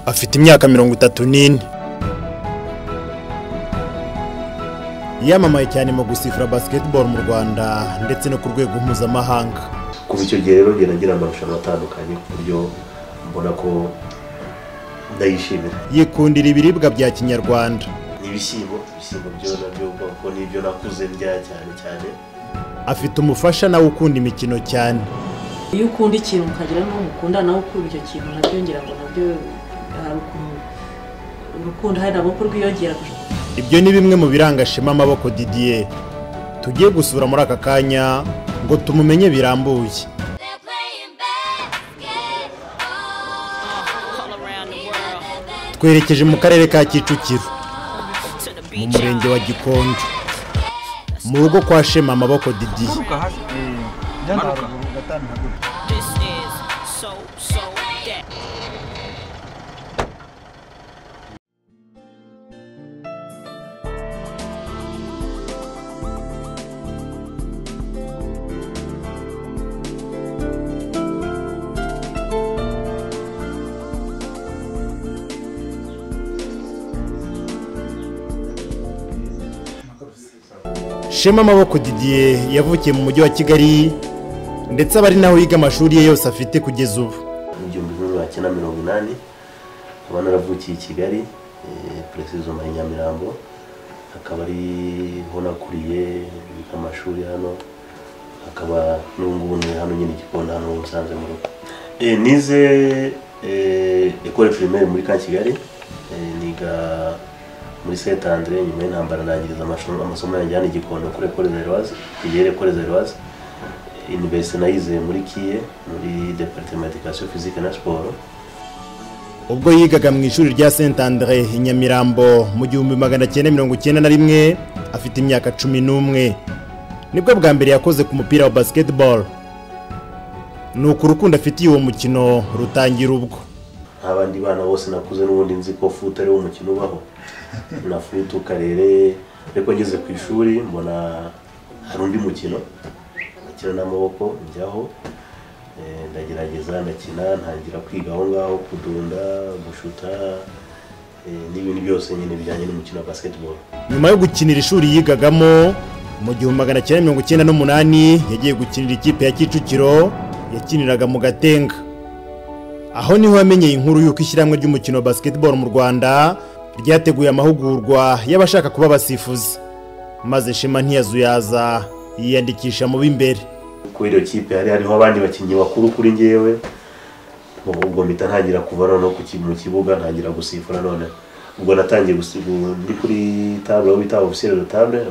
afite imyaka mirongo itatu n'ine yamamaye cyane mu gusifura basiketiboro mu rwanda ndetse no ku rwego mpuzamahanga kuva icyo gihe rero ngenda agira amarushanwa atandukanye ku buryo mbona ko ndayishimira yikundira ibiribwa bya kinyarwanda ibishyimbo ibishyimbo byo nabyo ubwoko n'ibyo nakuze ndya cyane cyane afite umufasha nawe ukunda imikino cyane iyo ukunda ikintu ukagira n'uwo mukunda nawe ukunda icyo kintu nabyo ngira ngo nabyo hari ukuntu urukundo hari nabwo kurwiyongera ibyo ni bimwe mu biranga Shema amaboko didiye tugiye gusura muri aka kanya ngo tumumenye birambuye They're playing basketball. all around the world twerekeje mu karere ka kicukiro to the mu beach. murenge wa gikonjo mu rugo kwa shema amaboko didiye This is so so that. shema amaboko didiye yavukiye mu mujyi wa kigali ndetse aba ari naho yiga amashuri ye yose afite kugeza ubu mu gihumbi kimwe magana cyenda mirongo inani nkaba naravukiye i kigali peresizo na nyamirambo akaba ariho nakuriye biga amashuri hano akaba n'ubu ngubu ni hano nyine igikoni hano musanze mu rugo Eh, nize eh, ekore primaire muri ka kigali Eh, niga muri saint andre nyuma y'intambara nangiriza amashuri- amasomo yanjye hano i gikondo kuri ekore zeroise iyere ekore zeroise iniverisite nayize muri kiye muri deparitema edikasiyo fizike na siporo ubwo yigaga mu ishuri rya saint andre i nyamirambo mu gihumbi magana cyenda mirongo icyenda na rimwe afite imyaka cumi n'umwe nibwo bwa mbere yakoze ku mupira wa basketball ni uku urukundo afitiye uwo mukino rutangira ubwo nk'abandi bana bose nakuze n'ubundi nzi ko futu ariwo mukino ubaho na futu karere ariko ngeze ku ishuri mbona hari undi mukino nakina n'amaboko njyaho eh, ndagerageza ndakina ntangira kwiga aho ngaho kudunda gushuta eh, n'ibindi byose nyine bijyanye n'umukino wa basketball nyuma yo gukinira ishuri yigagamo mu gihumbi magana cyenda mirongo icyenda n'umunani yagiye gukinira ikipe ya kicukiro yakiniraga mu gatenga aho niho yamenyeye inkuru y'uko ishyirahamwe ry'umukino wa basketball mu rwanda ryateguye amahugurwa y'abashaka kuba abasifuzi maze shema ntiyazuyaza yiyandikisha mu b'imbere kuri iyo kipe hari hariho abandi bakinnyi bakuru kuri ngewe ubwo ubwo mpita ntangira kuva noneho ku ki- mu kibuga ntangira gusifura none ubwo natangiye gusibu ndi kuri tabule aho bita ofisiyeri do tabule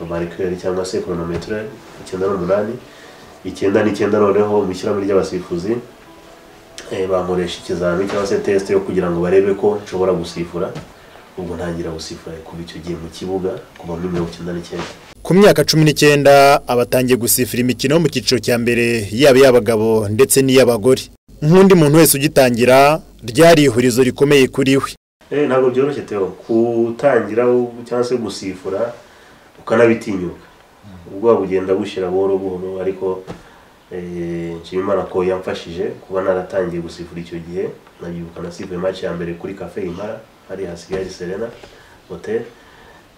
amarikireri cyangwa se koronometire icyenda n'umunani icyenda n'icyenda noneho mu ishyirahamwe ry'abasifuzi eh, bankoresha ikizamini cyangwa se tesite yo kugira ngo barebe ko nshobora gusifura ubwo ntangira gusifura kuva icyo gihe mu kibuga kuva muri mirongo icyenda n'icyenda ku myaka cumi n'icyenda abatangiye gusifira imikino yo mu cyiciro cya mbere yaba iy'abagabo ndetse n'iy'abagore nk'undi muntu wese ugitangira ryari ihurizo rikomeye kuri we Eh, ntabwo byoroshye teo kutangira u- cyangwa se gusifura ukanabitinyuka ubwoba bugenda bushyira buhoro buhoro ariko eh, nshima imana ko yamfashije kuba naratangiye gusifura icyo gihe nabyibuka nasifuye match ya mbere kuri cafe imara hari hasigaye serena hotel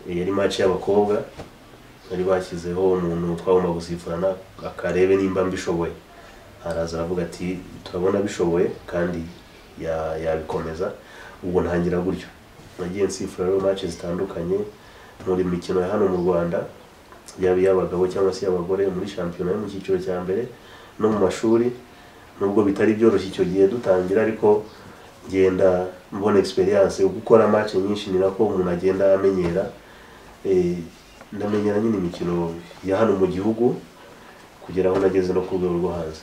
Eh, yari match y'abakobwa bari bashyizeho umuntu twagomba gusifurana akarebe nimba mbishoboye araza aravuga ati turabona bishoboye kandi ya- yabikomeza ubwo ntangira gutyo nagiye nsifura rero match zitandukanye muri mikino ya hano mu Rwanda yaba iy'abagabo cyangwa se iy'abagore muri shampiyona yo mu cyiciro cya mbere no mu mashuri nubwo bitari byoroshye icyo gihe dutangira ariko ngenda mbona experience yo gukora match nyinshi ni nako umuntu agenda amenyera Eh, ndamenyera nyine imikino ya hano mu gihugu kugera aho nageze no ku rwego rwo hanze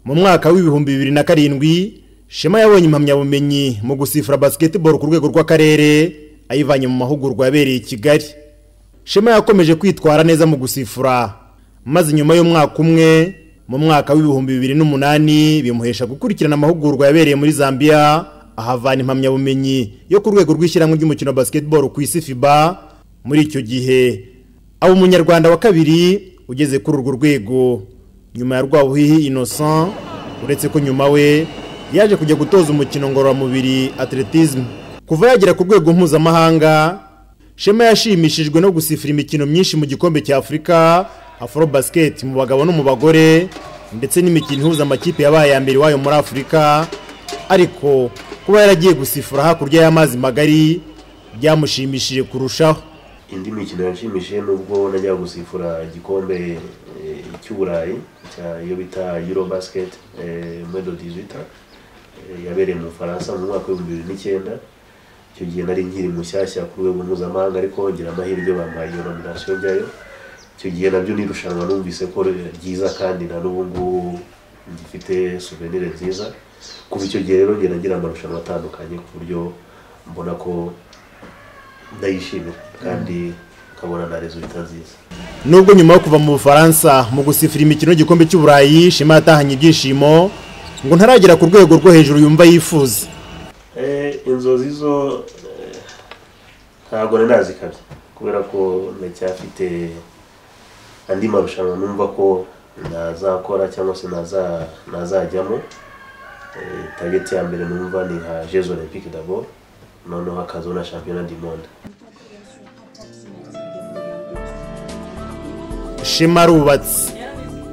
mu mwaka w'ibihumbi bibiri na karindwi shema yabonye impamyabumenyi mu gusifura basketball ku rwego rw'akarere ayivanye mu mahugurwa yabereye i kigali shema yakomeje kwitwara neza mu gusifura maze nyuma y'umwaka umwe mu mwaka w'ibihumbi bibiri n'umunani bimuhesha gukurikirana amahugurwa yabereye muri zambia ahavana impamyabumenyi yo ku rwego rw'ishyirahamwe ry'umukino wa basketball ku isi fiba muri icyo gihe aba umunyarwanda wa kabiri ugeze kuri urwo rwego nyuma ya Rwabuhihi Innocent uretse ko nyuma we yaje kujya gutoza umukino ngororamubiri atletism kuva yagera ku rwego mpuzamahanga shema yashimishijwe no gusifira imikino myinshi mu gikombe cya afurika afro basket mu bagabo no mu bagore ndetse n'imikino ihuza amakipe yabaye iya mbere iwayo muri afurika ariko kuba yaragiye gusifura hakurya y'amazi magari byamushimishije kurushaho indi mikino yanshimishije nubwo najya gusifura igikombe eh, cy'uburayi cya iyo bita euro basket muri dodizita yabereye mu bufaransa mu mwaka w'ibihumbi bibiri n'icyenda icyo gihe nari nkiri mushyashya ku rwego mpuzamahanga ariko ngira amahirwe bampaye iyo nominasiyo njyayo icyo gihe nabyo ni irushanwa numvise ko ryiza kandi na n'ubu ngubu gifite souvenir nziza kuva icyo gihe rero ngenda ngira amarushanwa atandukanye ku buryo mbona ko ndayishimira kandi nkabona na resulta nziza nubwo nyuma yo kuva mu bufaransa mu gusifira imikino y'igikombe cy'uburayi shema yatahanye ibyishimo ngo ntaragera ku rwego rwo hejuru yumva yifuza Eh, inzozi zo eh, ntabwo nari nazikabye kubera ko ndacyafite andi marushanwa numva ko nazakora cyangwa se naza- nazajyamo Eh, target ya mbere numva ni nka jeux olympique d'abord noneho hakazaho na championnat du monde shema arubatse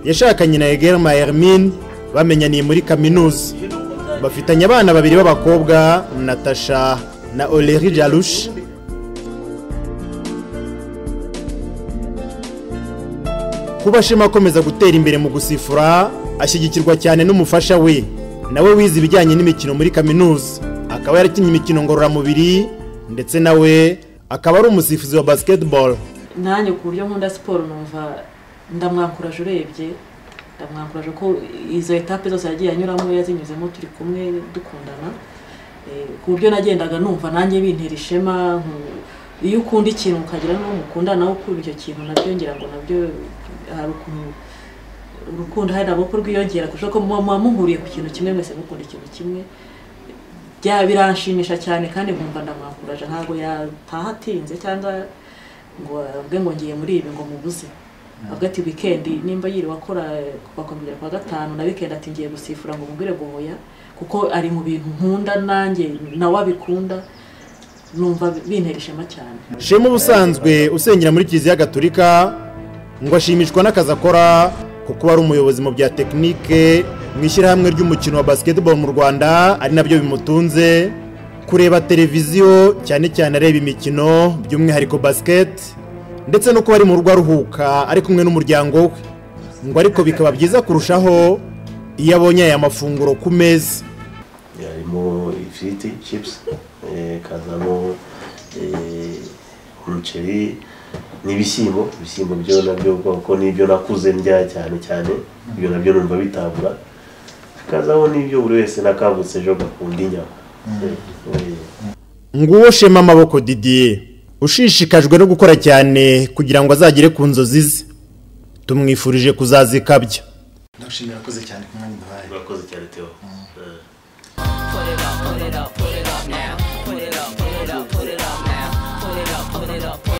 yashakanye na egerma hermine bamenyaniye muri kaminuza bafitanye abana babiri b'abakobwa natasha na oleri jarushi kuba shema akomeza gutera imbere mu gusifura ashyigikirwa cyane n'umufasha we nawe wize ibijyanye n'imikino muri kaminuza akaba yarakinnye imikino ngororamubiri ndetse nawe akaba ari umusifuzi wa basketball nanjye ku buryo nkunda siporo numva ndamwakuraje urebye ndamwakuraje ko izo etape zose yagiye anyuramo yazinyuzemo turi kumwe dukundana Eh, ku buryo nagendaga numva nanjye bintera ishema nku- iyo ukunda ikintu ukagira n'uwo mukundana nawe ukunda icyo kintu nabyo ngira ngo nabyo hari ukuntu urukundo hari nabwo ko rwiyongera kurusha ko muba muba muhuriye ku kintu kimwe mwese mukunda ikintu kimwe bya biranshimisha cyane kandi nkumva ndamwakuraje ntabwo yataha atinze cyangwa ngo avuge ngo ngiye muri ibi ngo mubuze avuga ati wikendi nimba yiriwe akora kuva ku mbere kwa gatanu na wikendi ati ngiye gusifura ngo mubwire guhoya kuko ari mu bintu nkunda nanjye nawe abikunda numva bintera ishema cyane shema ubusanzwe usengera muri kiliziya gatolika ngo ashimishwa n'akazi akora kuko ari umuyobozi mu bya tekinike mu ishyirahamwe ry'umukino wa basketball mu rwanda ari nabyo bimutunze kureba televiziyo cyane cyane areba imikino by'umwihariko basket ndetse no kuba ari mu rugo aruhuka ari kumwe n'umuryango we ngo ariko bikaba byiza kurushaho iyo abonye aya mafunguro ku meza harimo ifiriti chips eh, kazamo eh, umuceri n'ibishyimbo ibishyimbo byo nabyo kuko nibyo nakuze ndya cyane cyane ibyo nabyo numva bitabura hakazaho n'ibyo buri wese nakangutse ejo gakunda inyama Eh, eh. nguwo shema amaboko didier ushishikajwe no gukora cyane kugira ngo azagere ku nzozi ze tumwifurije kuzazikabya ndagushimira urakoze cyane ku mwanya uduhaye urakoze cyane teo Eh. Put it up, put it up, put it up now.